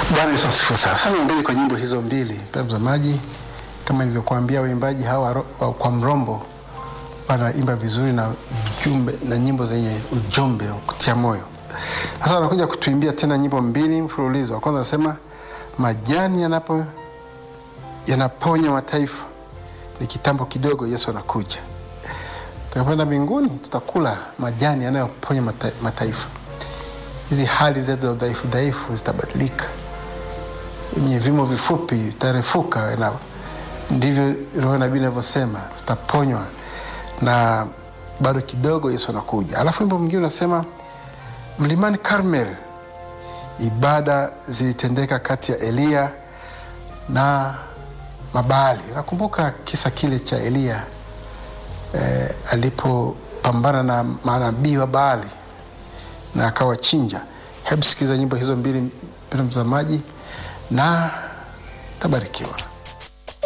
Bwana Yesu asifiwe sana. Sana mbili kwa nyimbo hizo mbili, mpendwa mtazamaji, kama nilivyokuambia, waimbaji hawa ro- wa- kwa mrombo wanaimba vizuri na ujumbe na nyimbo zenye ujumbe wa kutia moyo. Sasa wanakuja kutuimbia tena nyimbo mbili mfululizo. Wa kwanza anasema majani yanapo yanaponya mataifa, ni kitambo kidogo, Yesu anakuja. Tutakapoenda mbinguni, tutakula majani yanayoponya mata, mataifa. Hizi hali zetu za udhaifu dhaifu zitabadilika, wenye vimo vifupi vitarefuka, na ndivyo roho nabii inavyosema, tutaponywa na bado kidogo Yesu anakuja. Alafu wimbo mwingine unasema mlimani Karmel, ibada zilitendeka kati ya Eliya na Mabaali. Nakumbuka kisa kile cha Eliya eh, alipopambana na manabii wa Baali na akawachinja. Hebu sikiliza nyimbo hizo mbili, mpendwa mtazamaji, na tabarikiwa.